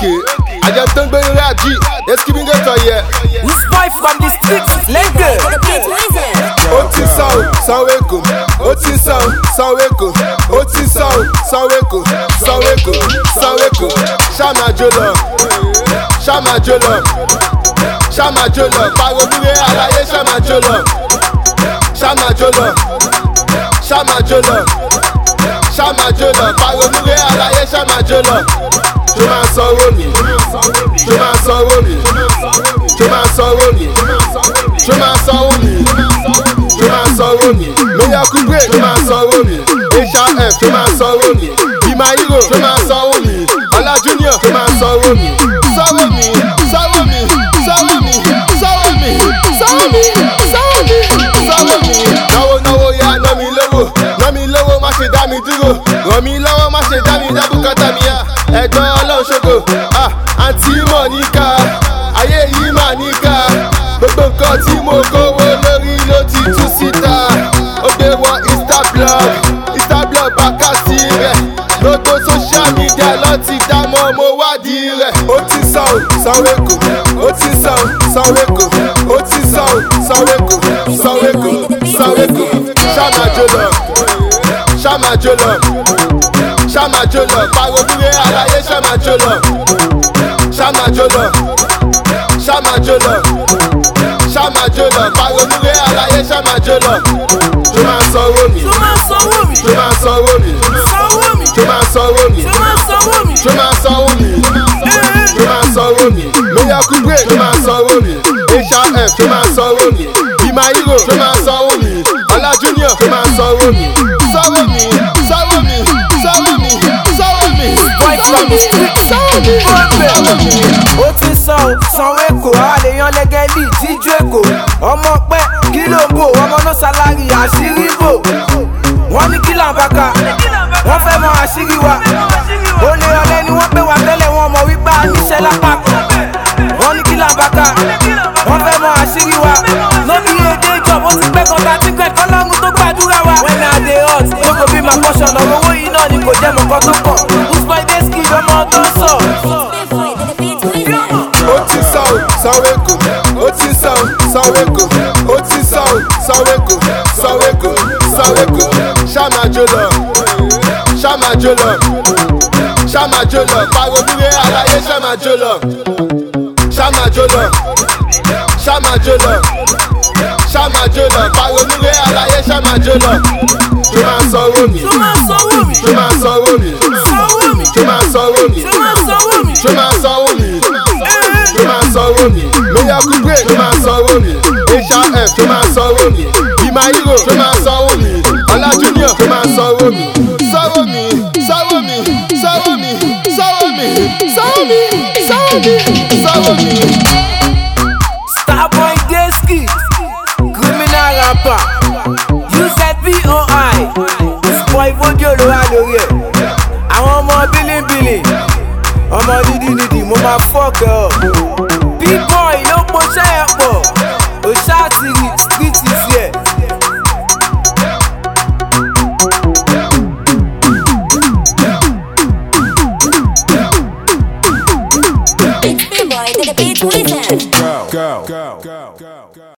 Okay, àjọ tó ń gbé lórí àjí, èsì bí ń gẹ́tọ̀ yẹ. This boy from the streets, Lagos. The beat wizard. Ó ti sàn ó, sanwó èkó. Ó ti sàn ó, sanwó èkó. Ó ti sàn ó, sanwó èkó. Sanwó èkó, sanwó èkó. Ṣáàmà jó lọ. Ṣáàmà jó lọ. Ṣáàmà jó lọ. Pariwo múre àlàyé ṣáàmà jó lọ. Ṣáàmà jó lọ. Ṣáàmà jó lọ. Ṣáàmà jó lọ. Pariwo múre àlàyé ṣáàmà jó lọ. Ṣé máa sanwó mi? Ṣé máa sanwó mi? Ṣé máa sanwó mi? Ṣé máa sanwó mi? Ṣé máa sanwó mi? Miracle Grey ṣé máa sanwó mi? HRF ṣé máa sanwó mi? Be my hero ṣé máa sanwó mi? Ọlá Junior ṣé máa sanwó mi? Sanwó mi, sanwó mi, sanwó mi, sanwó mi, sanwó mi, sanwó mi, sanwó mi. Náwó náwó ya ná mi lówó, ná mi lówó má ṣe dá mi dúró. Ràn mí lọ́wọ́ má ṣe dá mi dá bùkátà mi yá. Ẹ̀gbọ́n ọlọ́run ṣogo, ah, àǹtí mọ̀ níkà, ayé yìí mà níkà. Gbogbo nǹkan tí mo kówó lórí ló ti tú síta. Ó gbé wọ Instablog, Instablog bàkàtì rẹ̀. Gbogbo social media lọ ti dámọ̀ mo wádìí rẹ̀. Ó ti sàn ó, sanwó èkó. Ó ti sàn ó, sanwó èkó. Ó ti sàn ó, sanwó èkó. Sanwó èkó, sanwó èkó. Ṣáàmà jó lọ, ṣáàmà jó lọ, ṣáàmà jó lọ. Pariwo múre àlàyé ṣáàmà jó lọ, ṣáàmà jó lọ, ṣáàmà jó lọ ṣáàmà jó lọ pariwo múre àlàyé ṣáàmà jó lọ. ṣé máa sanwó mi? Ṣé máa sanwó mi? ṣé máa sanwó mi? Sanwó mi. ṣé máa sanwó mi? Ṣé máa sanwó mi? ṣé máa sanwó mi? ṣé máa sanwó mi? Miracle Grey ṣé máa sanwó mi? HRF ṣé máa sanwó mi? Be my hero ṣé máa sanwó mi? Ọlá Junior ṣé máa sanwó mi? sanwó mi, sanwó mi, sanwó mi, sanwó mi. Boy from the streets, sanwó mi, sanwó mi. ó ti san o sanwó èkó àlèyàn lẹ́gẹ́lì jíjú èkó ọmọ pẹ́ kí ló ń bò ọmọ náà ṣàlàyé àṣírí bò wọ́n ní kí làǹbàkà wọ́n fẹ́ mọ àṣírí wa olè ọ̀lẹ́ ni wọ́n pè wá tẹ́lẹ̀ wọn mọ̀ wípé a níṣẹ́ lápá wọ́n ní kí làǹbàkà wọ́n fẹ́ mọ àṣírí wa lóbi èdè ìjọba ó ti pẹ́ kan tá a ti pẹ́ kọ́ lọ́run tó gbàdúrà wa. when i dey hot lóko bí màá kọ́ṣọ̀ lọ́wọ́ owó yìí náà ni kò jẹ́ mọ̀kọ́ tó kàn usman deski ọmọ tó sọ. The beat wizard. ó ti sàn ó sanwó èkó ó ti sàn ó sanwó èkó ó ti sàn ó sanwó èkó sanwó èkó sanwó èkó ṣáàmà jó lọ ṣáàmà jó lọ ṣáàmà jó lọ pariwo múre àlàyé ṣáàmà jó lọ ṣáàmà jó lọ ṣáàmà jó lọ ṣáàmà jó lọ pariwo múre àlàyé ṣáàmà jó lọ ṣé máa sanwó mi Ṣé máa sanwó mi? ṣé máa sanwó mi Sanwó mi. ṣé máa sanwó mi Ṣé máa sanwó mi? ṣé máa sanwó mi ṣé máa sanwó mi Miracle Grey ṣé máa sanwó mi HRF ṣé máa sanwó mi Be my hero ṣé máa sanwó mi Ọlá Junior ṣé máa sanwó mi sanwó mi sanwó mi sanwó mi sanwó mi sanwó mi sanwó mi sanwó mi. Starboy Deski, criminal rapper, UZBOI, Spoil Fodio ló wà lórí ẹ̀. Àwọn ọmọ bílíbílì, ọmọ dídídídì mo máa fọ́ọ̀kẹ́ ọ̀. B-boy ló poṣẹ́ ẹ̀ pọ̀, òṣàtìrì street is here. It's B-Boy, the beat wizard. go, go, go, go, go.